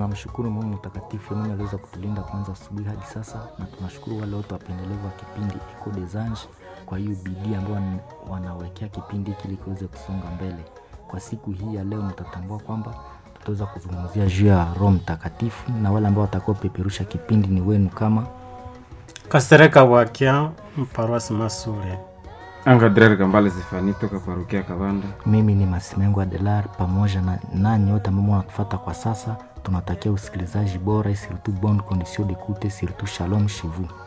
tunamshukuru Mungu mtakatifu mwenye aliweza kutulinda kwanza asubuhi hadi sasa, na tunashukuru wale wote wapendelevu wa kipindi Echo des Anges kwa hiyo bidii ambayo wanawekea kipindi hiki ili kiweze kusonga mbele. Kwa siku hii ya leo, mtatambua kwamba tutaweza kuzungumzia juu ya Roho Mtakatifu, na wale ambao watakaopeperusha kipindi ni wenu kama Kasereka Wakia, Paroisi Masure. Angadrer Kambale Zefani toka parokia Kabanda. mimi ni Masimengo Adelar, pamoja na nanyi wote ambao mnatufuata kwa sasa, tunatakia usikilizaji bora, surtout bonne condition d'écoute, surtout shalom chez vous.